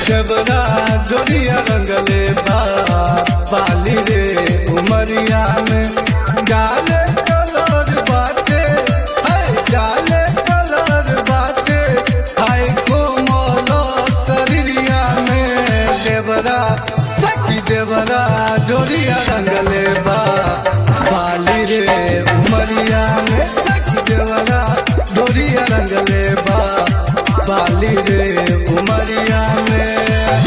जबरा जोड़िया रंगले बा बाली रे उमरिया में जाले कलर बाटे है जाले कलर बाटे हाय कोमल शरीरिया में देवरा सखी देवरा जोड़िया रंगले बा बाली रे उमरिया में सखी देवरा जोड़िया रंगले बा बाली रे उमरिया में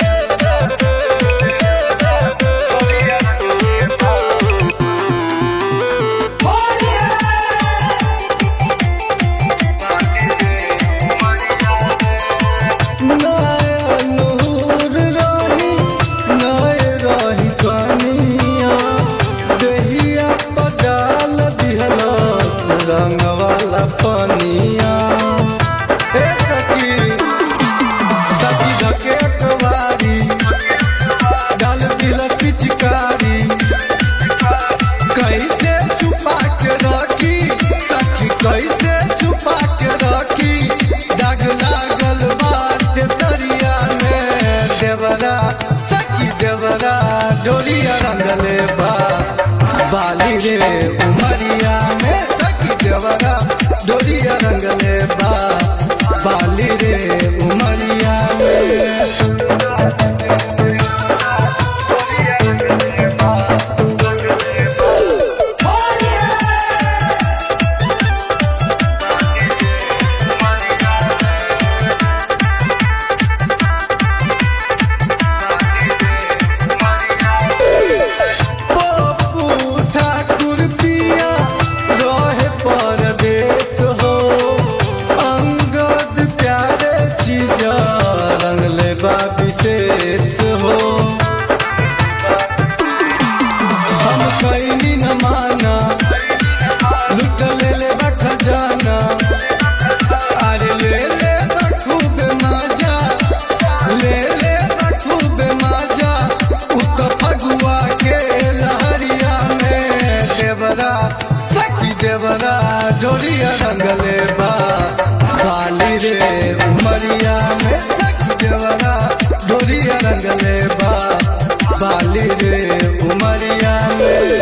नया नूर रही नए रही कनिया देहिया पडाल दिहल रंग वाला पनिया हे सखी सखी धके कवारी डाल दिल पिचकारी कैसे छुपा के रखी सखी कैसे छुपा के रखी दाग लागल बाटे तरिया में देवरा सखी देवरा डोरिया रंगले बा बाली रे उमरिया में सखी देवरा डोरिया रंगले बा बाली रे उमरिया में पप्पू ठाकुर पिया रहे परदेश हो अंगद प्यारे चीज रंगले बा विशेष हो हम कैनी न माना लुट ले ले बा खजाना अरे ले ले बा खूब मजा ले ले बा खूब मजा उत फगुआ के लहरिया में देवरा सखी देवरा जोड़िया रंगले बा बाली रे उमरिया में सखी देवरा जोड़िया रंगले बा बाली रे उमरिया में